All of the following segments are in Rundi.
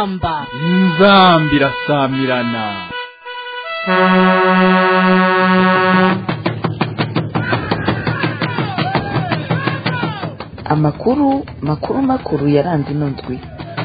inzamba inzambi irasamirana amakuru makuru makuru yaranze ino ndwi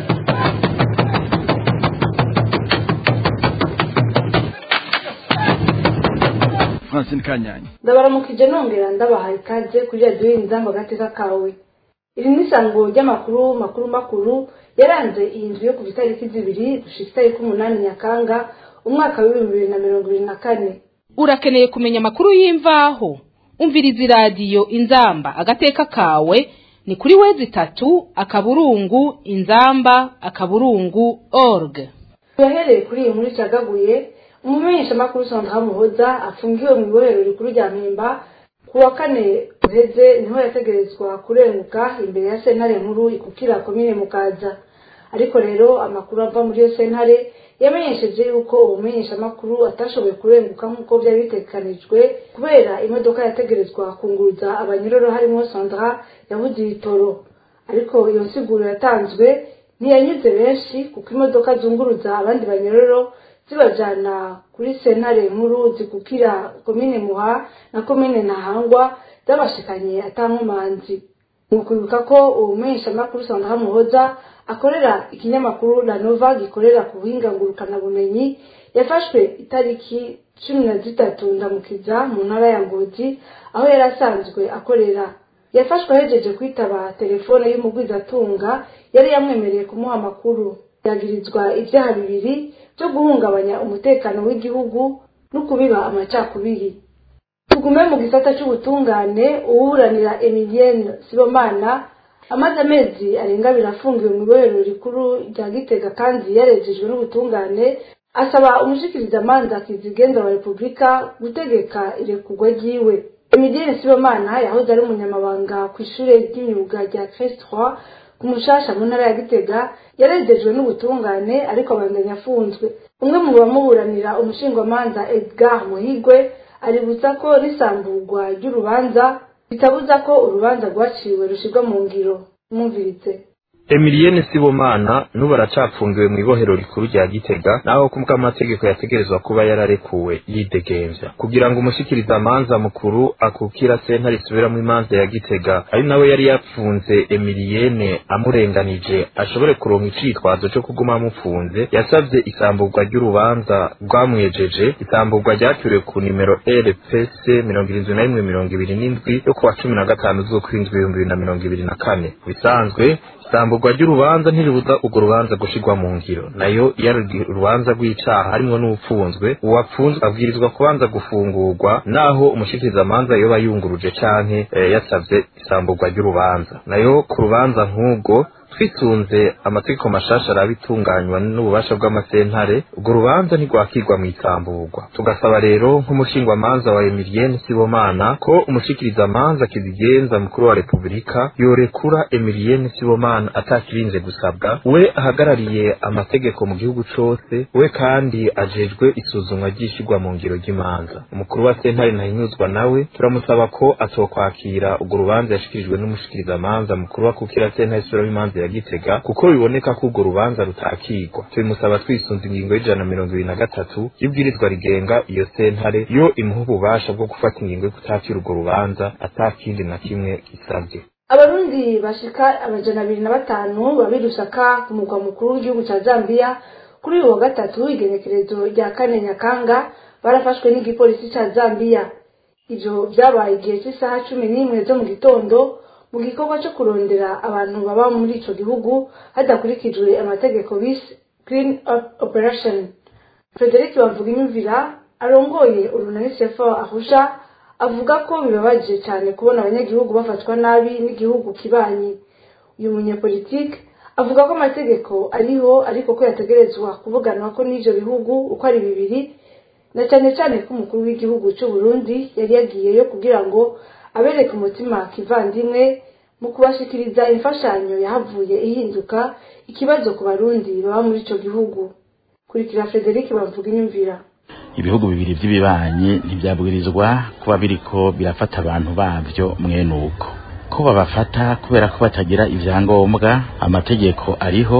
francine kanyanya ndabaramukije nongera ndabahaye ikaze kuri radiyo y'inzamba agateka kawe iri ni isango ry'amakuru makuru makuru yaranze iyi nzu yo kuva itariki zibiri gushika itariki umunani nyakanga umwaka w'ibihumbi bibiri na mirongo ibiri na kane urakeneye kumenya amakuru y'imvaho umviriza iradiyo inzamba agateka kawe ni kuri wezi itatu akaburungu inzamba akaburungu org turahereye kuri iyi nkuru icagaguye umumenyeshamakuru sandra muhoza afungiwe mu ibohero rikuru rya mpimba ku wa kane uheze niho yategerezwa kurenguka imbere ya sentare nkuru ikukira komine mukaza ariko rero amakuru ava muri iyo sentare yamenyesheje yuko uwo mumenyeshamakuru atashoboye kurenguka nk'uko byari bitegekanijwe kubera imodoka yategerezwa kunguruza abanyororo harimo sandra yabuze ibitoro ariko iyo nsiguro yatanzwe ntiyanyuze benshi kuko imodoka zunguruza abandi banyororo zibajana kuri sentare nkuru zikukira komine muha na komine ntahangwa zabashikanye atankomanzi mu kwibuka ko uwo mumenyeshamakuru sandra muhoza akorera ikinyamakuru la nova gikorera ku buhinga ngurukanabumenyi yafashwe itariki cumi na zitatu ndamukiza mu ntara ya ngozi aho yari asanzwe akorera yafashwe ahejeje kwitaba telefone y'umugwizatunga yari yamwemereye kumuha amakuru yagirizwa ibyaha bibiri byo guhungabanya umutekano w'igihugu no kubiba amacakubiri tugume mu gisata cy'ubutungane uwuburanira emilienne sibomana amaze amezi arenga abiri afungiwe mu ibohero rikuru rya gitega kandi yarejejwe n'ubutungane asaba umushikirizamanza kizigenza wa repubulika gutegeka irekurwa ryiwe emilienne sibomana yahoze ari umunyamabanga ku ishuri ry'imyuga rya crest ku mushasha mu ntara ya gitega yarejejwe n'ubutungane ariko abandanya afunzwe umwe mu bamuburanira umushingwamanza edgar muhigwe aributsa ko n'isamburwa ry'urubanza bitabuza ko urubanza rwaciwe rushyirwa mu ngiro mwumviritse Emilienne Sibomana nubu aracapfungiwe mu ibohero rikuru rya Gitega naho kubwa amategeko yategerezwa kuba yararekuwe yidegemvya kugira ngo umushikiriza amanza mukuru akukira sentare isubiramwo imanza ya Gitega ari nawe yari yapfunze Emilienne amurenganije ashobore kuronka icitwazo co kuguma amufunze yasavye isamburwa ry'urubanza rwamwejeje isamburwa ryaturiwe ku nimero RPC mirongo irindwi na rimwe mirongo ibiri n'indwi yo kuwa cumi na gatanu z'ukwindwi ibihumbi bibiri na mirongo ibiri na kane bisanzwe isamburwa ry'urubanza ntiribuza urwo rubanza gushirwa mu ngiro nayo iyo ari urubanza rw'icaha harimwo n'upfunzwe uwapfunzwe abwirizwa kubanza gufungurwa naho umushikirizamanza yoba yunguruje canke eh, yasavye isamburwa ry'urubanza nayo ku rubanza nk'ubwo twisunze amategeko mashasha arabitunganywa n'ububasha bw'amasentare urwo rubanza ntirwakirwa mu isamburwa tugasaba rero nk'umushingwamanza wa Emilienne Sibomana ko umushikirizamanza kizigenza mukuru wa Repubulika yorekura Emilienne Sibomana atakirinze gusabwa we ahagarariye amategeko mu gihugu cose we kandi ajejwe isuzumwa ry'ishirwa mu ngiro ry'imanza umukuru wa sentare ntahinyuzwa nawe turamusaba ko atokwakira urwo rubanza yashikirijwe n'umushikirizamanza mukuru wa kukira sentare isubiramo imanza ya Gitega kuko biboneka ko urwo rubanza rutakigwa tubimusaba twisunze ingingo y'ijana na mirongo ibiri na gatatu y'ibwirizwa rigenga iyo sentare yo imuha ububasha bwo gufata ingingo yo kutakira urwo rubanza atakindi na kimwe gisabwe abarundi bashika amajana abiri na batanu babiri usaka ku mugwa mukuru w'igihugu cya zambia kuri uyu wa gatatu igenekerezo rya kane nyakanga barafashwe n'igipolisi cya zambia ivyo vyabaye igihe cy'isaha cumi n'imwe zo mu gitondo mu gikorwa cyo kurondera abantu baba muri ico gihugu hadakurikijwe amategeko bise green up operation frederic bavuga imyumvira arongoye urunani sefa ahusha avuga ko bibabaje cyane kubona abanyagihugu bafatwa nabi n'igihugu kibanyi uyu munyepolitike avuga ko amategeko ariho ariko ko yategerezwa kuvuganwa ko n'ivyo bihugu uko ari bibiri na cyane cyane ko umukuru w'igihugu cy'u Burundi yari yagiyeyo kugira ngo abereke umutima kivandimwe mu kubashikiriza imfashanyo yahavuye ihinduka ikibazo ku barundi baba muri ico gihugu kurikira Frederic bavuga inyumvira ibihugu bibiri by'ibibanyi ntibyabwirizwa kuba biriko birafata abantu bavyo mwene uko ko babafata kubera ko batagira ivyangombwa amategeko ariho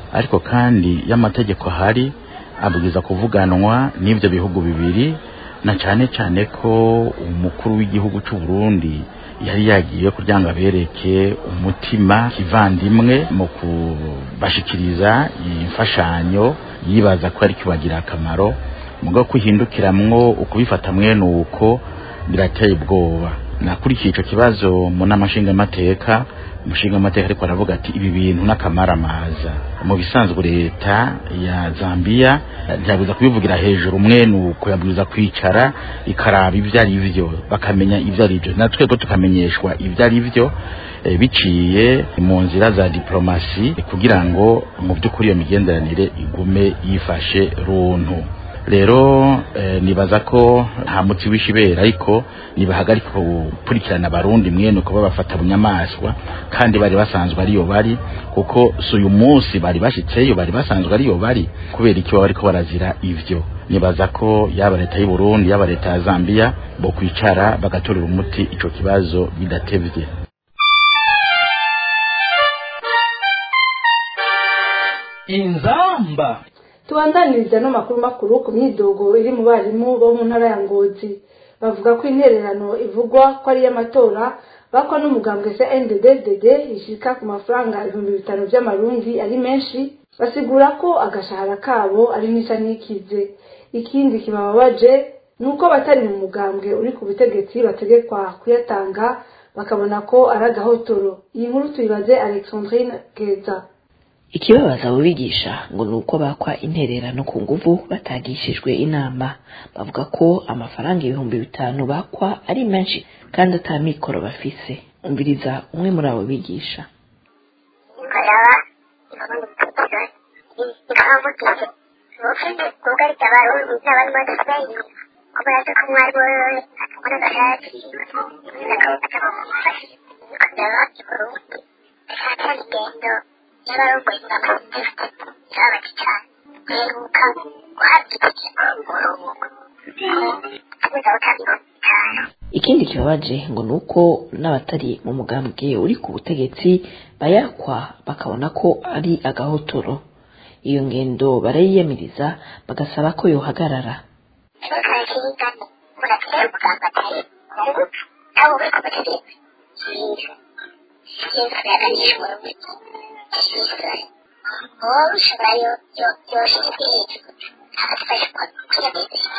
ariko kandi y'amategeko ahari abwiza kuvuganwa n'ibyo bihugu bibiri na cyane cyane ko umukuru w'igihugu cy'u Burundi yari yagiye kugira ngo abereke umutima kivandimwe mu kubashikiriza imfashanyo yibaza ko ari kibagira akamaro mugo kuhindukiramwo ukubifata mwene uko birateye ubwoba nakurikiye ico kibazo mu nama nshingamateka umushingamateka ariko aravuga ati ibi bintu n'akamaramaza mu bisanzwe leta ya zambia ntiyabuza kubivugira hejuru mwene uko yabwiza kwicara ikaraba ibyo ari byo bakamenya ibyo ari byo natwe ko tukamenyeshwa ibyo ari byo e, biciye mu nzira za diplomasi kugira ngo mu by'ukuri iyo migenderanire igume yifashe runtu rero eh, nibaza ko nta muti w'ishibera ariko nibahagarika gukurikirana abarundi mwene uko babafata bunyamaswa kandi bari basanzwe ariyo bari kuko si uyu munsi bari bashitseyo bari basanzwe ariyo bari kubera iki baba bariko barazira ivyo nibaza ko yaba leta y'u Burundi yaba leta ya Zambia bo kwicara bagatorera umuti ico kibazo bidatevye inzamba tubandaniriza no makuru makuru ku myidogo iri mu barimu bo mu ntara ya ngozi bavuga ko intererano ivugwa ko ari iy'amatora bakwa n'umugambwe se nddd ishika ku mafaranga ibihumbi bitanu by'amarundi ari menshi basigura ko agashahara kabo ari n'isa n'ikize ikindi kibababaje ni uko abatari mu mugambwe uri ku butegetsi bategekwa kuyatanga bakabona ko ari agahotoro iyi nkuru tuyibaze alexandrine geza ikibabaza abo bigisha ngo ni uko bakwa intererano ku nguvu batagishijwe inama bavuga ko amafaranga ibihumbi bitanu bakwa ari menshi kandi ata mikoro bafise umviriza umwe muri abo bigisha ikoraba ikabonekeza ikamugize ubufende bwugarije abarundi n'abari muri sipeyini kubera ko umwarimu wewe akabona agashati akamufasha ikoraba iburundi ishaka ingendo y'abarongoye ingamba zifite z'abaki cyane guheruka guhabwa itegeko umurongo abuza gutanga bitanu ikindi kibabaje ngo ni uko n'abatari mu mugambwe uri ku butegetsi bayakwa bakabona ko ari agahotoro iyo ngendo barayiyamiriza bagasaba ko yohagarara ikibazo cy'ingano muratera umuganga atari umugutu nabo uri ku butegetsi cyiza cyiza yaganishwa urubuto cyiza wowe ushobora yo yo yoshyize hejuru agafashwa kwiyamiriza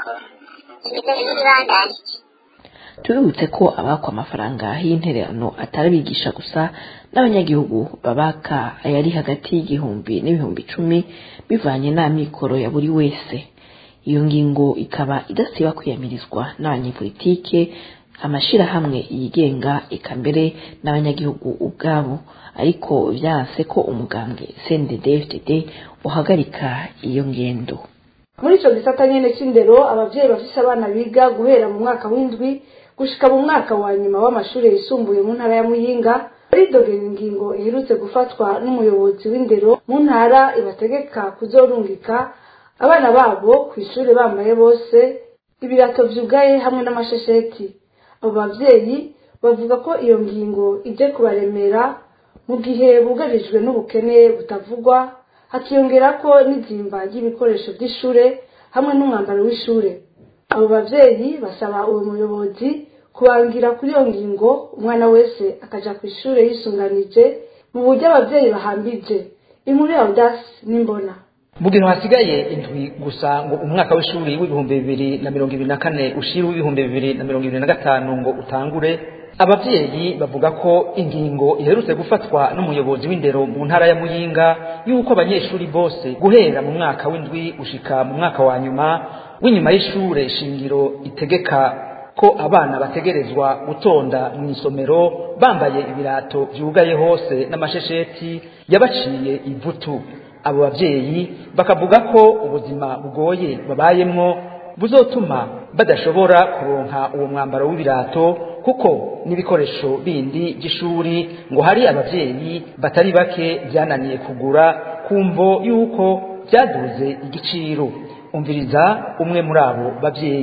imigozi y'ibibandaniye tubibutse ko abakwa amafaranga y'intererano atari abigisha gusa n'abanyagihugu babaka ayari hagati y'igihumbi n'ibihumbi icumi bivanye n'amikoro ya buri wese iyo ngingo ikaba idasiba kwiyamirizwa n'abanyepolitike amashirahamwe yigenga eka mbere n'abanyagihugu ubwabo ariko vyanse ko umugambwe CNDD-FDD uhagarika iyo ngendo muri ico gisata nyene c'indero abavyeyi bafise abana biga guhera mu mwaka w'indwi gushika mu mwaka wa nyuma w'amashuri yisumbuye mu ntara ya muyinga baridogera ingingo iherutse gufatwa n'umuyobozi w'indero mu ntara ibategeka kuzorungika abana babo ku ishuri bambaye bose ibirato vyugaye hamwe n'amashesheti abo bavyeyi bavuga ko iyo ngingo ije kubaremera mu gihe bugarijwe n'ubukene butavugwa hakiyongera ko n'izimba ry'ibikoresho by'ishure hamwe n'umwambaro w'ishure abo bavyeyi basaba uwo muyobozi kubangira kuri iyo ngingo umwana wese akaja ku ishure yisunganije mu buryo abavyeyi bahambije inkuru ya audasi n'imbona mu gihe hasigaye indwi gusa ngo umwaka w'ishuri w'ibihumbi bibiri na mirongo ibiri na kane ushira w'ibihumbi bibiri na mirongo ibiri na gatanu ngo utangure abavyeyi bavuga ko ingingo iherutse gufatwa n'umuyobozi w'indero mu ntara ya muyinga y'uko abanyeshuri bose guhera mu mwaka w'indwi gushika mu mwaka wa nyuma w'inyuma y'ishure shingiro itegeka ko abana bategerezwa gutonda mu isomero bambaye ibirato vyugaye hose n'amashesheti yabaciye ivutu abo bavyeyi bakavuga ko ubuzima bugoye babayemwo buzotuma badashobora kuronka uwo mwambaro w'ibirato kuko n'ibikoresho bindi by'ishuri ngo hari abavyeyi batari bake byananiye kugura kumvo yuko byaduze igiciro umviriza umwe muri abo bavyeyi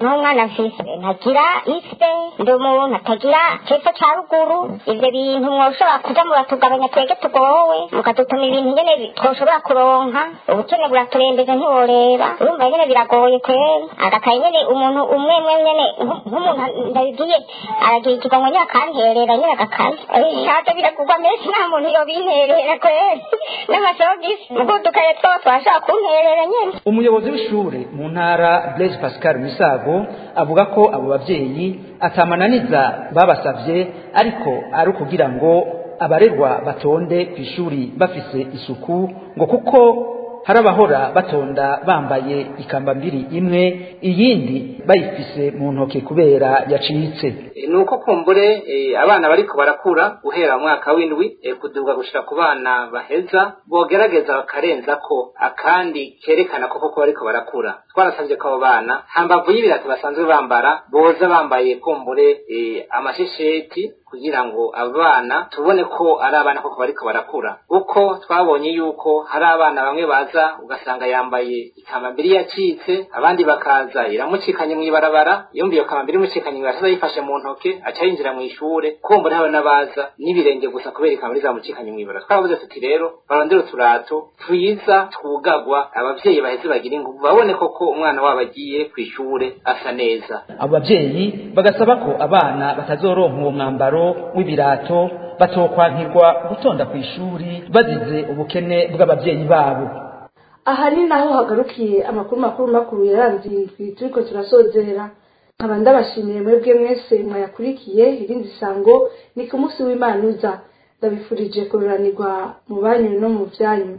n'umwana mfise ntagira ise ndi umuntu atagira cepfo ca ruguru ivyo bintu mwoshobora kuja muratugabanya twege tugowe mukadutuma ibintu nyene bi- twoshobora kuronka ubukene buraturembeje ntiworeba urumva nyene biragoye kweri agakaye nyene umuntu umwe umwe nyene nk- nk'umuntu ndabibwiye aragira ikigongo nyene akanterera nyene agakaye shaje biragurwa menshi nta muntu yobinterera kweri n'amasogisi mugudukaye two twashaka kunterera nyene umuyobozi w'ishure mu ntara blaise pascal misago avuga ko abo bavyeyi atamananiza babasavye ariko ari ukugira ngo abarerwa batonde ku ishuri bafise isuku ngo kuko hari abahora batonda bambaye ikambambiri imwe iyindi bayifise mu ntoke kubera yacitse ni uko kumbure eh, abana bariko barakura guhera mu mwaka w'indwi eh, kuduga gushika ku bana baheza bogerageza bakarenza ko akandi kerekana ko koko bariko barakura twarasavye ko abo bana hambavu y'ibirato basanzwe bambara boza bambaye kumbure eh, amashesheti kugira ngo abana tubone ko ari abana koko bariko barakura kuko twabonye yuko hari abana bamwe baza ugasanga yambaye ikambambiri yacitse abandi bakaza iramucikanye mw'ibarabara yumva iyo kambambiri imucikanye mw'ibarabara yifashe mu ntoke aca yinjira mw'ishure kumbura habe n'abaza n'ibirenge gusa kubera ikambambiri zamucikanye mw'ibarabara twaravuze tuti rero barondere uturato twiza twugagwa abavyeyi baheze bagira inguvu babone koko umwana wabo agiye kw'ishure asa neza abo bavyeyi bagasaba ko abana batazoronka uwo mwambaro w'ibirato batokwankirwa gutonda ku ishuri bazize ubukene bw'abavyeyi babo aha ni naho hagarukiye amakuru makuru makuru yaranze iyi turiko turasozera nkaba ndabashimiye mwebwe mwese mwayakurikiye irindi sango ni ku munsi w'imana uza ndabifurije kururanirwa mu banyu no mu byanyu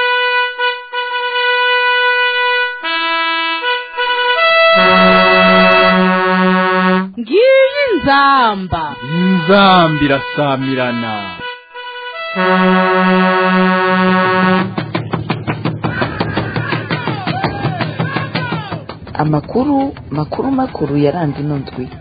ngiyi nzamba inzambi irasamirana amakuru makuru makuru yaranze ino ndwi